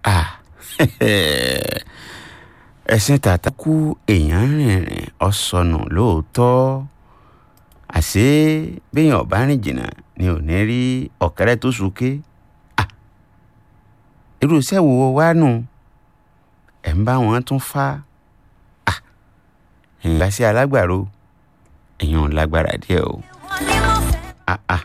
ah ẹ̀sìn tàtà kú èèyàn rìnrìn ọ̀sọ̀nù lóòótọ́ àṣé béèyàn ọ̀bá rìn jìnnà ni ò ní rí ọ̀kẹ́rẹ́ tó súnké ah irú iṣẹ́ wo wá nù ẹ̀ ń bá wọn tún fá ah èèyàn bá sí alágbàro èèyàn lágbára díẹ̀ o ah ah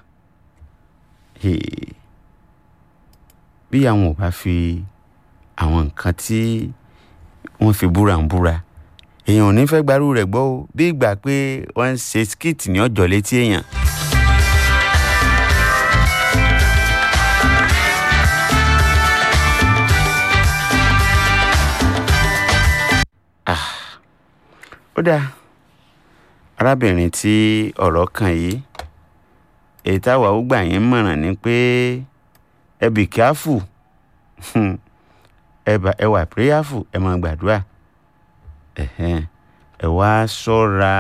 bí àwọn ò bá fi àwọn nǹkan tí wọ́n fi búra ń búra èèyàn ò ní fẹ́ gbarú rẹ̀ gbọ́ o bí ìgbà pé wọ́n ń ṣe skit ní ọjọ́ létí èèyàn. ó dáa arábìnrin tí ọ̀rọ̀ kàn yìí èyí táwa ó gbà yín mọ̀ràn ni pé ẹ bì kíáfù ẹ wà pírẹ́yàfù ẹ máa gbàdúrà ẹ wá ṣọ́ra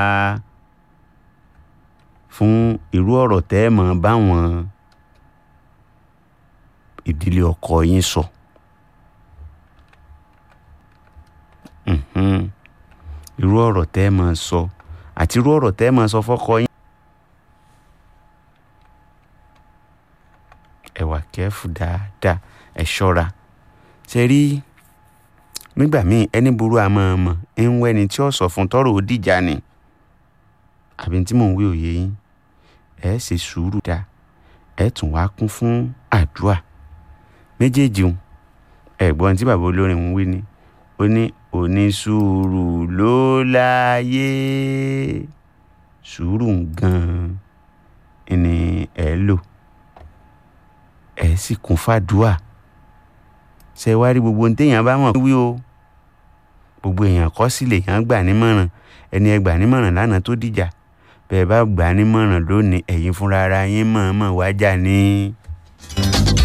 fún irú ọ̀rọ̀ tẹ́ ẹ máa báwọn ìdílé ọkọ yín sọ. irú ọ̀rọ̀ tẹ́ ẹ máa sọ àti irú ọ̀rọ̀ tẹ́ ẹ máa sọ fọ́kọ yín. ẹ wà kẹ́fù dáadáa ẹ ṣọ́ra ṣe rí nígbà míì ẹni burú àmọ́ ọmọ ń wẹ́ ni tí ó sọ fún tọ́rọ̀ ó dìjà ni àbí tí mò ń wí òye yín ẹ ṣe sùúrù dá ẹ tún wá kún fún àdúrà méjèèjì ń ẹ̀gbọ́n tí bàbá olórin ń wí ni ó ní onísùúrù ló láyé sùúrù gan-an ni ẹ lò ẹ sì kún fàdúà ṣe wá rí gbogbo téèyàn bá mọ̀ wí o gbogbo èèyàn kọ́ sí lèèyàn gbà nímọ̀ràn ẹni ẹ gbà nímọ̀ràn lánàá tó dìjà bẹ́ẹ̀ bá gbà nímọ̀ràn lónìí ẹ̀yin fúnra ara yín mọ̀ọ́mọ̀ wájà ní.